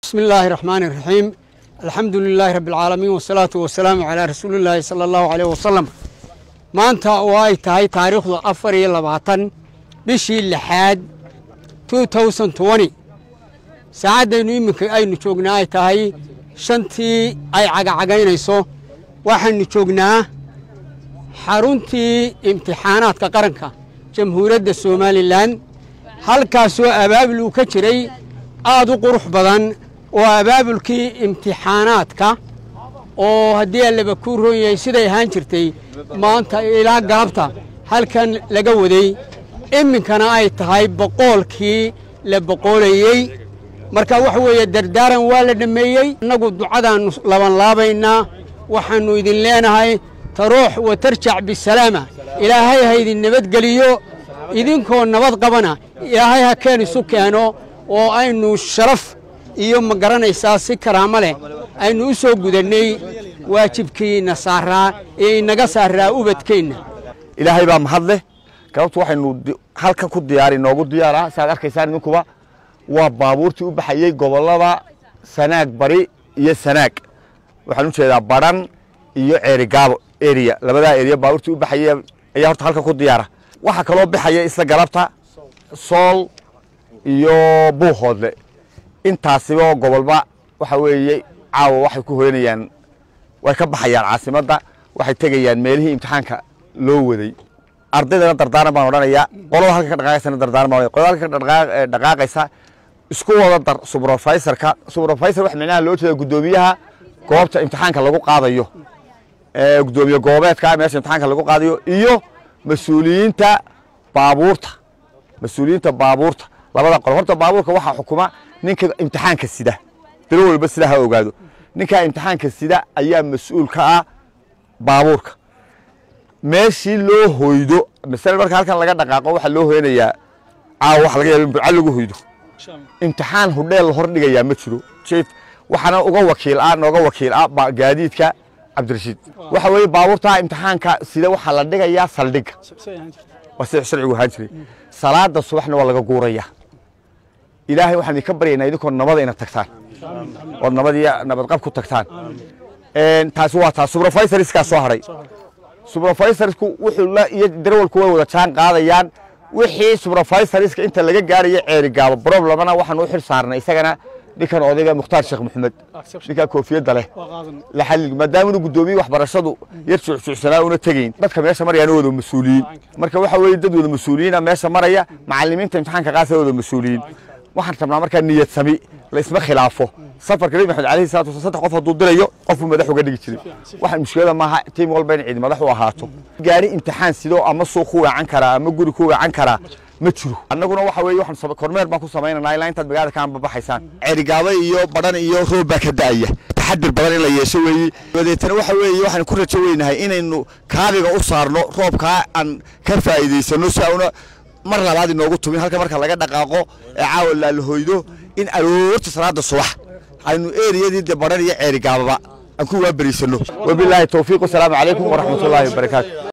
bismi illaahi raxmaani raxiim alxamdu lilaahi rabbi alcaalamiin wasalaatu wasalaamu calaa rasuulillaahi sala allahu caleyh wasalam maanta oo ay tahay taariikhdu afar iyo labaatan bishii lixaad two thousand twenty saacaddaynu iminka aynu joognaa ay tahay shantii ay cagacagaynayso waxaanu joognaa xaruntii imtixaanaadka qaranka jamhuuriyadda somalilan halkaasoo abaabul uu ka jiray aad u qurux badan oo abaabulkii imtixaanaadka oo haddii allaba kuu roon yahay siday ahaan jirtay maanta ilaa galabta halkan laga waday iminkana ay tahay boqoolkii la boqoolayey marka waxa weeye dardaaran waa la dhammeeyey innagu ducadaannu labanlaabaynaa waxaannu idin leenahay taruux wa tarjac bisalaama ilaahay ha idin nabadgeliyo idinkoo nabad qabana ilaahay ha keen isu keeno oo aynu sharaf iyo ma garanaysaa si karaamo leh aynu u soo gudannay waajibkiina saaraa ee inaga saaraa ubadkeenna ilaahay baa mahad leh galabtu waxaynu halka ku diyaari noogu diyaara saaad arkaysaan idinkuba waa baabuurtii u baxayey gobollada sanaag bari iyo sanaag waxaan u jeedaa badhan iyo ceerigaabo eriya labadaa eriya baabuurtii u baxayey ayaa horta halka ku diyaara waxaa kaloo baxaya isla galabta sool iyo buuhoodle intaasiba gobolba waxa weeye caawa waxay ku hoyanayaan way ka baxayaan caasimadda waxay tegayaan meelihii imtixaanka loo waday ardaydana dardaaran baan odhanayaa qolada halka ka dhaqaaqaysana dardaaran baan qolada halka ka dhaqaaqaysa isku wada dar subrofaisorka subrofisor wax micnaha loo jeeda guddoomiyaha goobta imtixaanka lagu qaadayo guddoomiye goobeedka meesha imtixaanka lagu qaadayo iyo mas-uuliyiinta baabuurta mas-uuliyiinta baabuurta labada qol horta baabuurka waxaa xukuma ninka imtixaanka sida dalo walba sidaa ha ogaado ninkaa imtixaanka sida ayaa mas-uul ka ah baabuurka meeshii loo hoydo masale marka halkan laga dhaqaaqo waxaa loo hoyanayaa caawa waxa laga yaaba in burca lagu hoydo imtixaan hudheel la hordhigayaa ma jiro jief waxaana uga wakiil ah nooga wakiil ah gaadiidka cabdirashiid waxa weeye baabuurtaa imtixaanka sida waxaa la dhigayaa saldhigga waa sida sharcigu ahaan jiray salaada subaxna waa laga guurayaa ilaahay waxaan idinka baryaynaa idinkoo nabada inaad tagtaan ood nabad iyo nabadqab ku tagtaan taasi waa taas subrofaisoriskaa soo hadhay subrofaisorisku wuxuu la iyo darawalku way wada jaan qaadayaan wixii subrofisoriska inta laga gaarayo ceeri gaabo problemana waxaan u xil saarnay isagana ninkan odayga mukhtaar sheekh maxamed ninkaa koofiyadda leh laxalil maadaama inu guddoomiye waxbarashadu yar juucjuucsanaa una tegayn dadka meesha marayaan wada mas-uuliyiin marka waxa weeye dad wada mas-uuliyiina meesha maraya macallimiinta imtixaanka qaasa wada mas-uuliyiin waxaan rabnaa markaa niyad sami la isma khilaafo safarka nebi maxamed alayhi salatu wasalaam saddex qof hadduu dirayo qofbuu madax uga dhigi jiray waxaan mushkilada maaha tiim walba in cid madax u ahaato gaari imtixaan sidoo ama suuq ku weecan karaa ama guri ku weecan karaa ma jiro annaguna waxa weeye waxaan kormeer baan ku samaynanaa ilaa intaad magaalada ka anbabaxaysaan ceerigaaba iyo badhan iyo roob baa ka da'aya taxadir badan in la yeesho weeye dabeetana waxa weeye waxaan ku rajo weynahay inaynu kaabiga u saarno roobkaa aan ka faa'iidaysano si auna mar labaad inoogu tumin halka marka laga dhaqaaqo ee caawa laalahoydo in aroorta salaada subax aynu eriyadii de badhan iyo ceerigaababa aan ku waaberiisano wabilaahi towfiiq wasalaamu calaykum waraxmatullaahi wabarakaatu